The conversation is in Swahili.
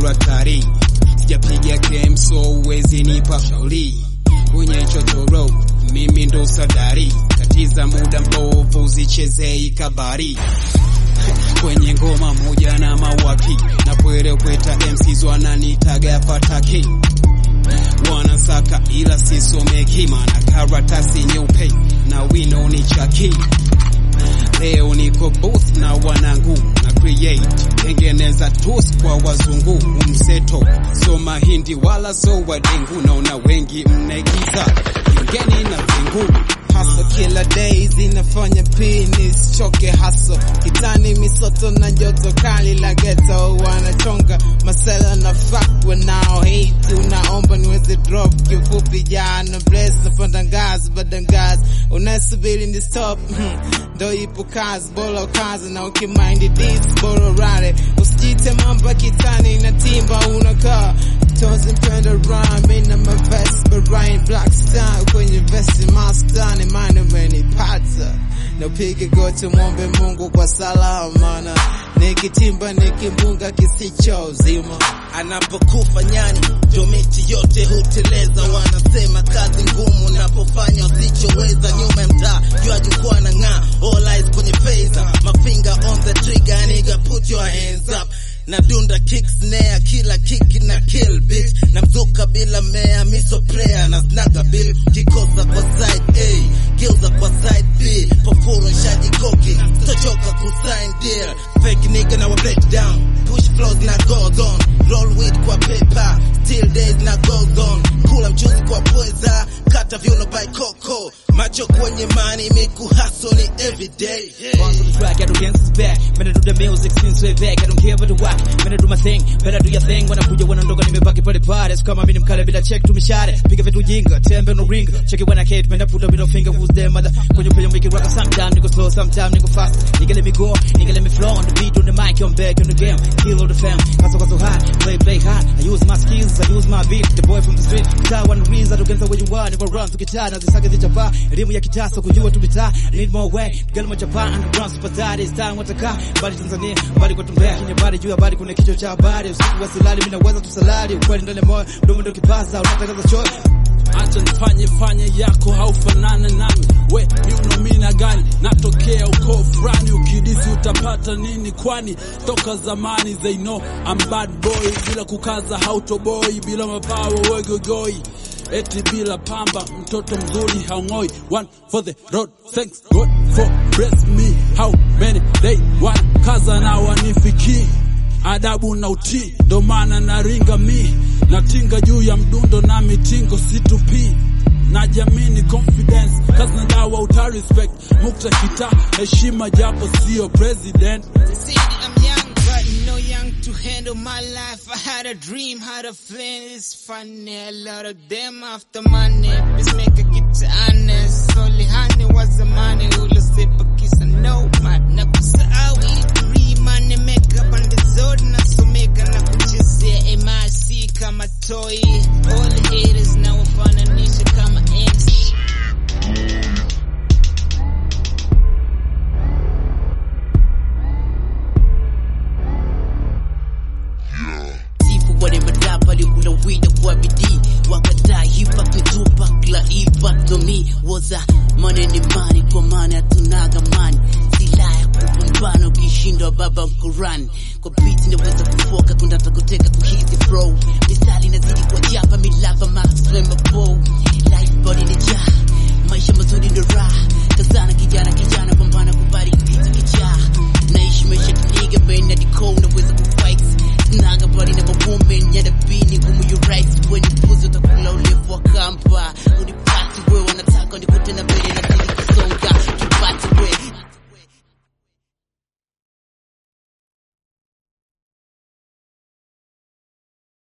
hatari. Sijapiga game so uwezi nipa shauri kwenye chochoro, mimi ndo sadari. Katiza muda mbovu, zichezei kabari kwenye ngoma moja na mawaki na kwere kweta MCs wananitaga pataki wanasaka ila sisomeki, maana karatasi nyeupe na wino ni chaki. Leo niko booth na wanangu na create tengeneza tos kwa wazungu umseto, so mahindi wala so wadengu, naona wengi mnaigiza ingeni na vingu hustle kila days inafanya penis choke hustle kitani misoto na joto kali la ghetto wanachonga masela na fuck wanao hate unaomba niweze drop kifupi jana bless napanda ngazi baada ngazi unasubiri ni stop ndo ipo kazi bora kazi na ukimind this bora rare usijite mamba kitani na timba unakaa Tozi mpenda rhyme na mavest but Ryan Black style kwenye vesti master ni mine umenipata na upige goti mwombe Mungu kwa salama na nikitimba nikimbunga kisicho uzima anapokufa nyani ndio miti yote huteleza. Wanasema kazi ngumu napofanya usichoweza. Nyuma ya mtaa jua jukwaa na ng'aa, all eyes kwenye phaser, mafinger on the trigger, nigga put your hands up na dunda kick snare kila kick na kill bitch na mzuka bila mea miso prayer na snaga bill kikosa kwa side A geuza kwa side B pofuro shaji koki tochoka kusign deal fake nigga na wa break down push flows na goes on roll with kwa paper still days na goes on kula mchuzi kwa pweza kata viuno by coco macho kwenye mani miku hustle ni everyday yeah. On to the track, I do dance back. Man, I do the music since way back. I don't care about the whack. Man, I do my thing. Better do your thing. Wanakuja wanaondoka nimebaki pale pale. So kama mimi mkale bila check tumishare. Piga vitu jinga, tembe no ring. Check it when I hate, man, I put a middle finger who's there, mother. Kwenye play make it rock sometime nigga slow, sometime nigga fast. Nigga let me go, nigga let me flow on the beat on the mic, I'm back in the game. Kill all the fam. Kaso kaso high, play play hard. I use my skills, I use my beat. The boy from the street. Kitaa one reason, tugenza where you are. Niko run tukitaa na zisaka zichapa. Elimu ya kitasa kujua tumitaa. Need more way. Tugali machapa underground super tight. It's time wataka. Bali Tanzania, bali kwa tumbea. Kwenye bali juu ya bali kuna kichwa cha habari. Usiku wa silali, mimi naweza tusalali. Ukweli ndani ya moyo, mdomo ndio kipaza. Unatangaza choyo. acha nifanye fanye yako haufanane nami we miunomina gani natokea ukoo fulani ukidisi utapata nini kwani toka zamani they know I'm bad boy bila kukaza hautoboi bila mapawa wegogoi eti bila pamba mtoto mzuri haung'oi one for the road thanks God for bless me how many they one kaza na wanifikii adabu na utii, ndo maana naringa mi natinga juu ya mdundo na mitingo situpi na jamini confidence kazi na dawa uta respect mukta kita heshima japo sio president They say that I'm young, but no young to handle my life. I had a dream, had a plan. It's funny, a lot of them after money. Let's make a get to honest. Only honey was the money. Ula sipa kisa no man. Na kusahau dream money makeup on the zone. Na sumeka na kuchezea MIC kama toy. All the haters now wafananisha kama MC. sifu wale madapa alikula wida kwa bidii wakataa hipa kutupa kla ipa tomi woza manene mani kwa maana hatunaga mani silaha ya kupambana ukishindwa baba mkurani kwa biti naweza kufoka kundata kuteka kuhizi bro misali nazidi kwa japa milava maxflame bow life body ni jaa maisha mazuri ndo raha kazana kijana kijana pambana kubali kitu kichaa naishi maisha kiniga baina diko unaweza kufight naga bali na mabombe nyada bini ngumu you right when you puzo utakula ulevu wa kampa unipati wewe wanataka nikute na mbele na